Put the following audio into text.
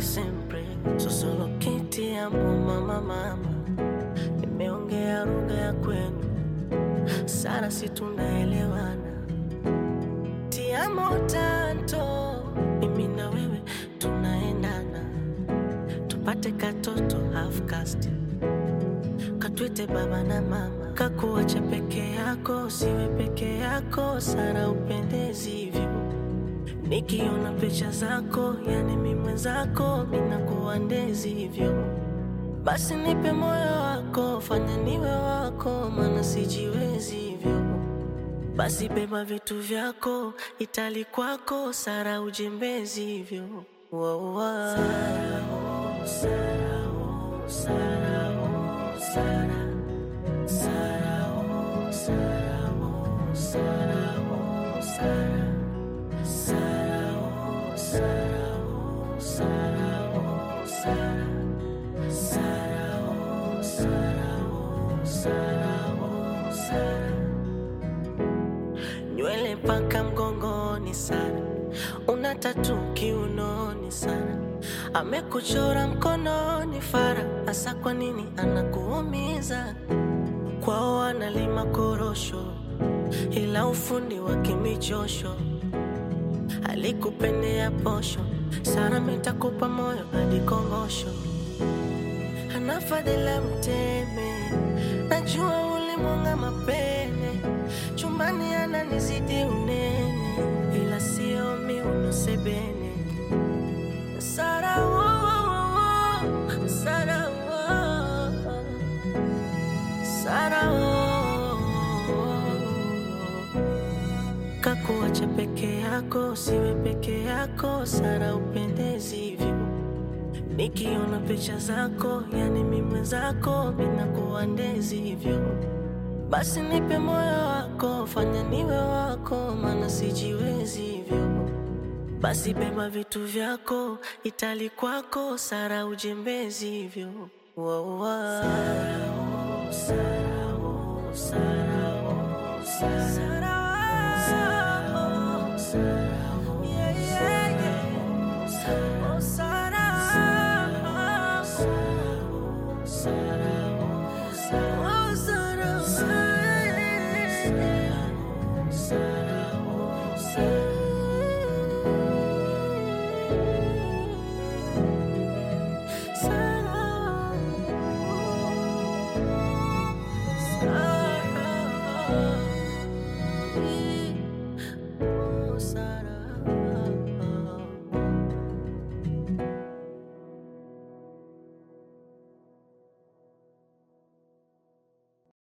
sempre sosolo kiti amo mama mama nimeongea lugha ya kwenu sana si tunaelewana tiamo tanto mimi na wewe tunaendana tupate katoto half caste katwite baba na mama kakuacha peke yako siwe peke yako sara upendezi hivyo nikiona picha zako yani mi mwenzako minakuwa ndezi hivyo basi nipe moyo wako fanya niwe wako maana sijiwezi hivyo basi beba vitu vyako itali kwako sara ujembezi hivyo wow, wow. Sara, oh, Sara, oh, Sara, oh, Sara. Sara, oh, Sara, oh, Sara, oh, Sara. Sara, oh, Sara, oh, Sara, oh, Sara. Sara, oh, Sara, oh, Sara, oh, Sara. Nywele mpaka mgongoni sana, una tatu kiunoni sana, amekuchora mkononi fara. Hasa kwa nini anakuumiza? Kwao analima korosho, ila ufundi wa kimichosho alikupendea posho. Sara mitakupa moyo hadi kongosho, ana fadhila mteme, najua ulimwanga mapene, chumbani ananizidi unene, ila sio miuno sebene. Sara, oh, oh, oh, Sara, oh, Sara, oh, kakuacha peke yako, siwe peke yako, Sara upendezi hivyo. Nikiona picha zako, yani mi mwenzako, minakuwa ndezi hivyo. Basi nipe moyo wako, fanya niwe wako, maana sijiwezi hivyo. Basi beba vitu vyako, itali kwako, Sara ujembezi hivyo. Wow, wow. Sara, oh, Sara, oh, Sara, oh, Sara. Sara, oh, Sara, oh, yeah, yeah, yeah. Sara,